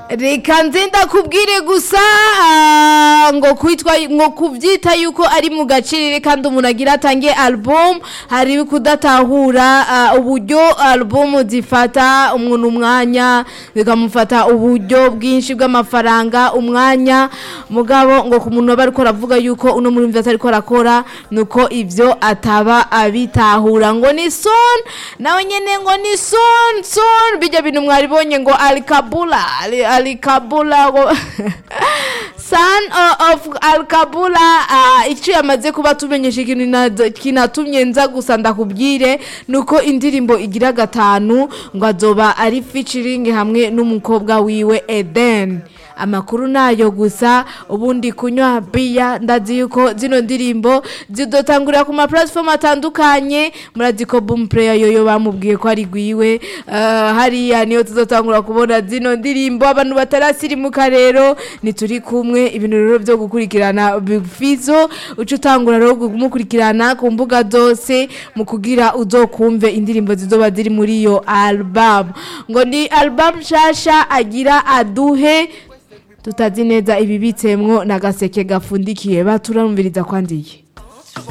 reka nze ndakubwire gusa ah, ngo kwitwa ngo kubyita yuko ari mu gaciro kandi umuntu agira atange album hari kudatahura ah, uburyo album zifata umuntu umwanya bikamufata uburyo bwinshi bw'amafaranga umwanya mugabo ngo ku muntu aba ariko aravuga yuko uno muri mvi ariko arakora nuko ibyo ataba abitahura ngo ni son nawe nyene ngo ni son son bijya bintu mwaribonye ngo alikabula ali, alikabula ngo son o- of alikabula uh, icyo yamaze kuba tumenyesha ikintu na- kinatumye nza gusa ndakubwire nuko indirimbo igira gatanu ngo azoba ari featuring hamwe n'umukobwa wiwe Eden amakuru nayo gusa ubundi kunywa biya ndazi yuko zino ndirimbo zidotangurira ku ma platform atandukanye murazi ko boom player yoyo bamubwiye ko ari gwiwe uh, hariya niyo tuzotangura kubona zino ndirimbo abantu batarasirimuka rero nituri kumwe ibintu rero byo gukurikirana Big Fizzo uca utangura rero kumukurikirana ku mbuga zose mu kugira uzokumve indirimbo zizoba ziri muri iyo album ngo ni album nshasha agira aduhe tutazi neza ibibitsemwo n'agaseke gafundikiye baturamviriza kwandiye